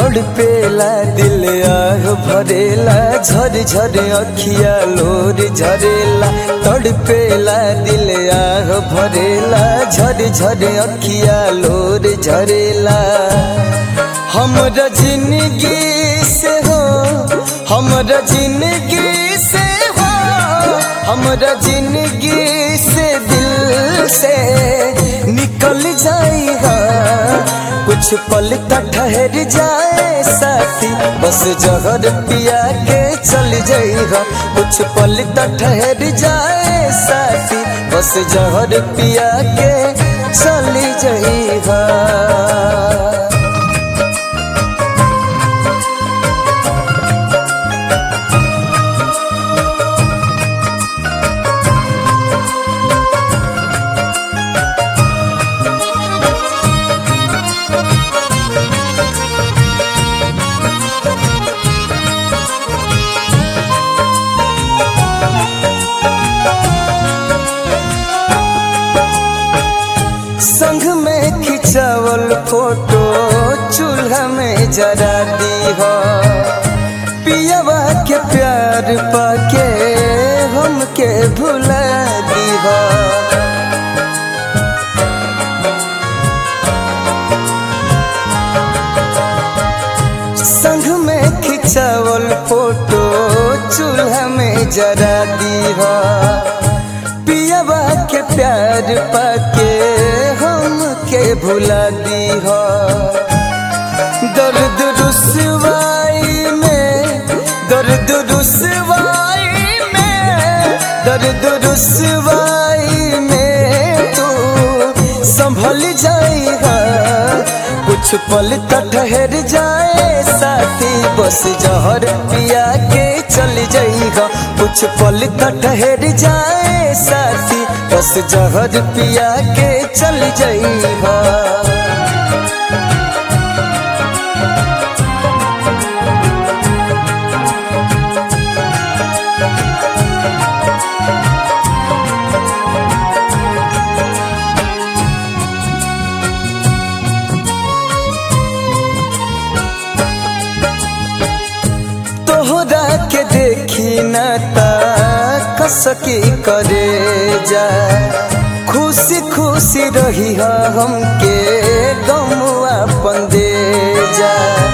तड़पेला दिल आह भरेला झर झर अखिया लोर झरेला तड़पेला दिल आह भरेला झर झर अखिया लोर झरेला हमरा जिंदगी से हो हमरा जिंदगी से हो हमरा जिंदगी से दिल से निकल जाएगा कुछ पल तक ठहर जाए साथी बस जहर पिया के चल जाएगा कुछ पल तक ठहर जाए साथी बस जहर पिया के चल जाएगा संग में खिंचावल फोटो चूल्हा में जरा दी हो पियावा के प्यार पाके हमके भुला दी हो संग में खिंचावल फोटो चूल्हा में जरा दी हो पियावा के प्यार पाके हम के भुला दी हो दर्द रुसवाई में दर्द रुसवाई में दर्द रुसवाई में तू संभल जाएगा कुछ पल तक ठहर जाए साथी बस जहर पिया के चल जाएगा कुछ पल तक ठहर जाए साथी बस जहर पिया के चल जाएगा तोहरा के देखी न कसकी करे जा खुशी खुशी रही हमके गमुआ पंदे जा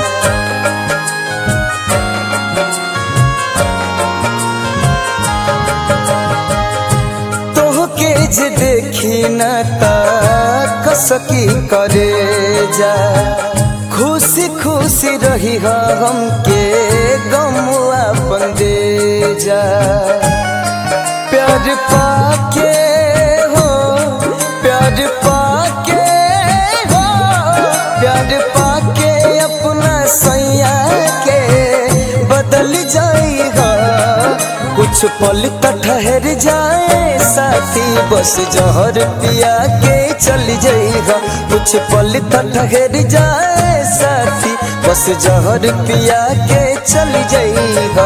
तोहके जे देखी न कसकी करे जा खुशी खुशी रही हमके गमुआ पंदे जा प्यार पाके हो प्यार पाके हो प्यार पाके अपना सैया के बदल जाएगा कुछ पल तक ठहर जाए साथी बस जहर पिया के चल जाएगा कुछ पल तक ठहर जाए साथी बस जहर पिया के चल जाएगा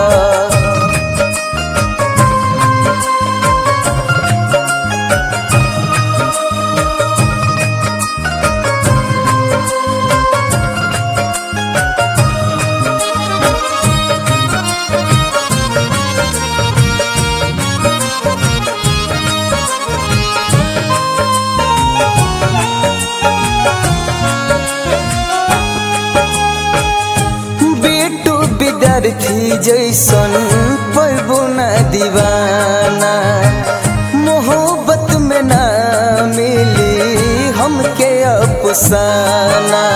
बेटू विद्यार्थी जैसन पैबो न दीवाना मोहब्बत में ना मिली हमके अफसाना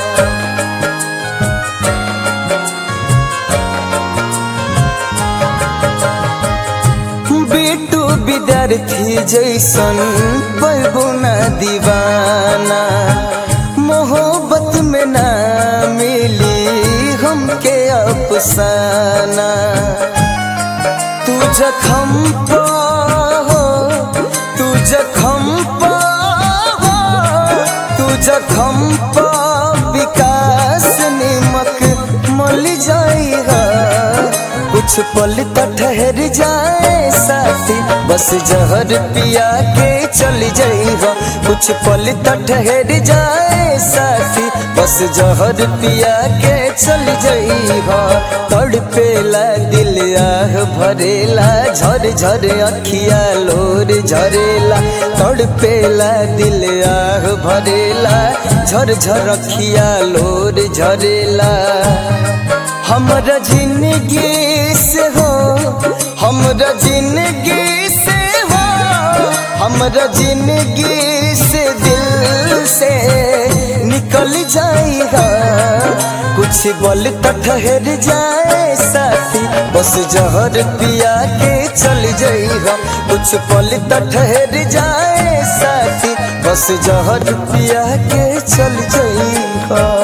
बेटू विद्यार्थी जैसन पैबो न दीवाना मोहब्बत में ना मिली हमके अफसाना तू जखम पा हो तू जखम पा हो तू जखम पा विकास निमक मल जाएगा कुछ कुछ पल तो ठहर जाए साथी बस जहर पिया के चल जाइहा कुछ पल तो ठहर जाए साथी बस जहर पिया के चल जाइहा तड़पेला दिल आह भरेला झर झर अखिया लोर झरेला तड़पेला दिल आह भरेला झर झर अखिया लोर झरेला हमरा जिंदगी से हो हमरा जिंदगी से हो हमरा जिंदगी से दिल से निकल जाएगा कुछ बोल तो ठहर जाए साथी बस जहर पिया के चल जाएगा कुछ पल तो ठहर जाए साथी बस जहर पिया के चल जाएगा